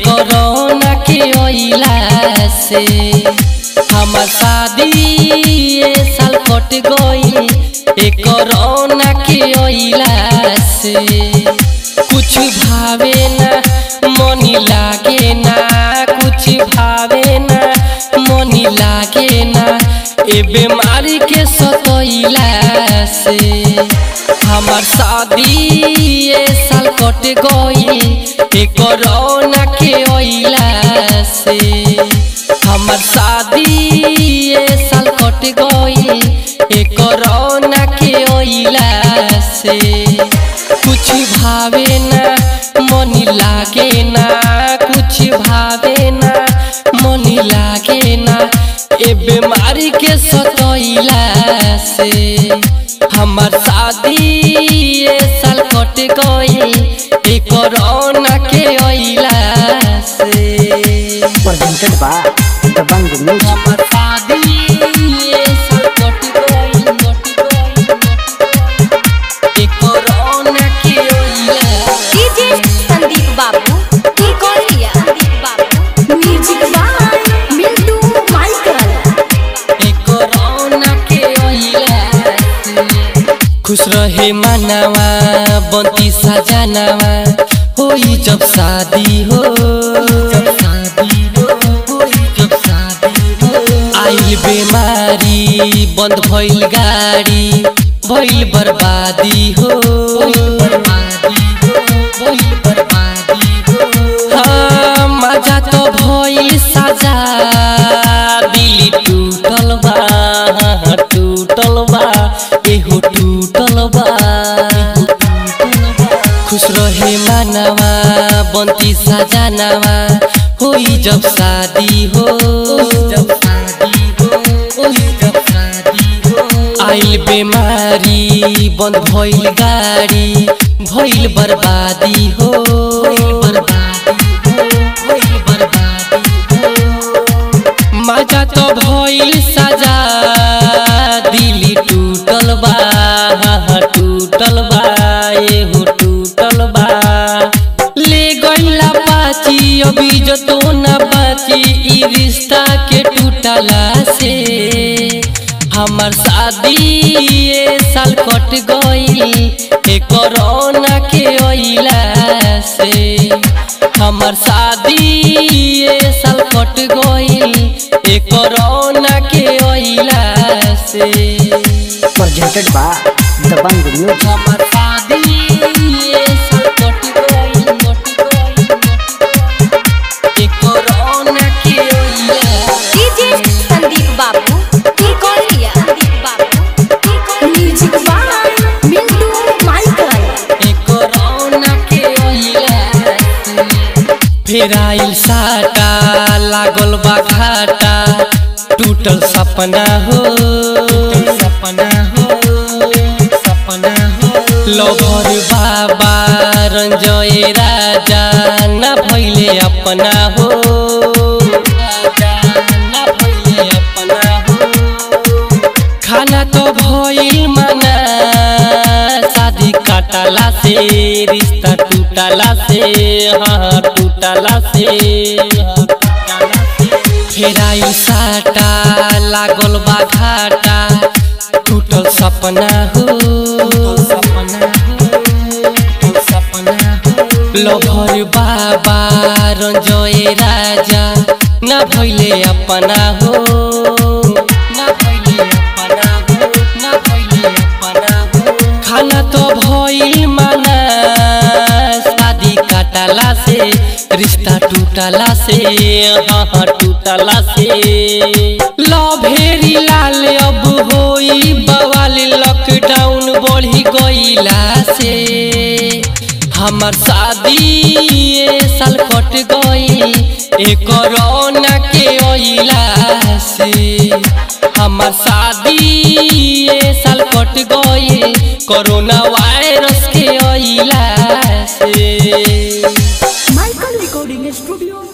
Corona के ओइला से हमर शादी ए साल कट गई ए कोरोना के ओइला से कुछ भावे ना मनी लागे ना कुछ भावे ना मनी लागे ना ए बीमारी के सतोइला से हमर शादी ए साल कट गई ए कोरोना के ओइला से हमर शादी ए साल कट गई ए कोरोना के ओइला से कुछ भावे ना मनी लागे ना कुछ भावे ना मनी लागे ना ए बीमारी के सतोइला से हमर शादी ए साल कट गई ए कोरोना के ओइला से presented by Dabang Music. हमर शादी ए साल कट गई कट गई ए कोरोना के ओइला डीजे संदीप बाबू की कोरिया Sandeep Babu music by Mintu Michael corona के ओइला खुश रहे मनावा बंती सजनावा होई जब शादी हो जब शादी हो होई जब शादी हो आइल बीमारी बंद भइल गाड़ी भइल बर्बादी हो बर्बादी हो भइल बर्बादी हो हाँ मजा तो भइल साजा दिल टूटल बा हाँ, टूटल बा एहो टूटल बा एहो टूटल बा। खुश रहे मानवा बंती सजनावा होई जब शादी हो जब शादी हो होई जब शादी हो आइल बीमारी बंद भइल गाड़ी भइल बर्बादी हो बर्बादी हो भइल बर्बादी हो मजा तो भइल सजा दिल टूटल बा हाँ, टूटल बा एहो टूटल बा ले गइला पाची अभी जो तो ना बाची ई रिश्ता के टूटला से हमर शादी ए साल कट गई ए कोरोना के ओइला से हमर शादी ए साल कट गई ए कोरोना के ओइला से Presented by Dabang Music. हमर शादी ए साल कट गई कट गई ए कोरोना के ओइला डीजे संदीप बाबू की कोरिया संदीप बाबू की कोरिया music by Mintu Michael corona के ओइला फिर आइल साटा लागल बा घाटा टूटल सपना हो सपना हो सपना हो लोभर बाबा रंजय राजा न भइले अपना हो राजा न भइले अपना हो खाना तो भइल मना शादी काटला से रिश्ता टूटला से हाँ टूटला से हाँ, टूटला से। फिर आइल साटा लागल बा घाटा टूटल सपना हो सपना हो टूटल सपना हो लभर बाबा रंजय राजा न भइले अपना हो न भइले अपना हो न भइले अपना हो खाना तो भइल माना शादी काटला से रिश्ता टूटला से हाँ हाँ टूटला से लभेरी लाल अब होई बवाल लॉकडाउन बढ़ी गईला से हमर शादी ए साल कट गई ए कोरोना के ओइला से हमर शादी ए साल कट गई कोरोना वायरस के ओइला से माइकल रिकॉर्डिंग स्टूडियो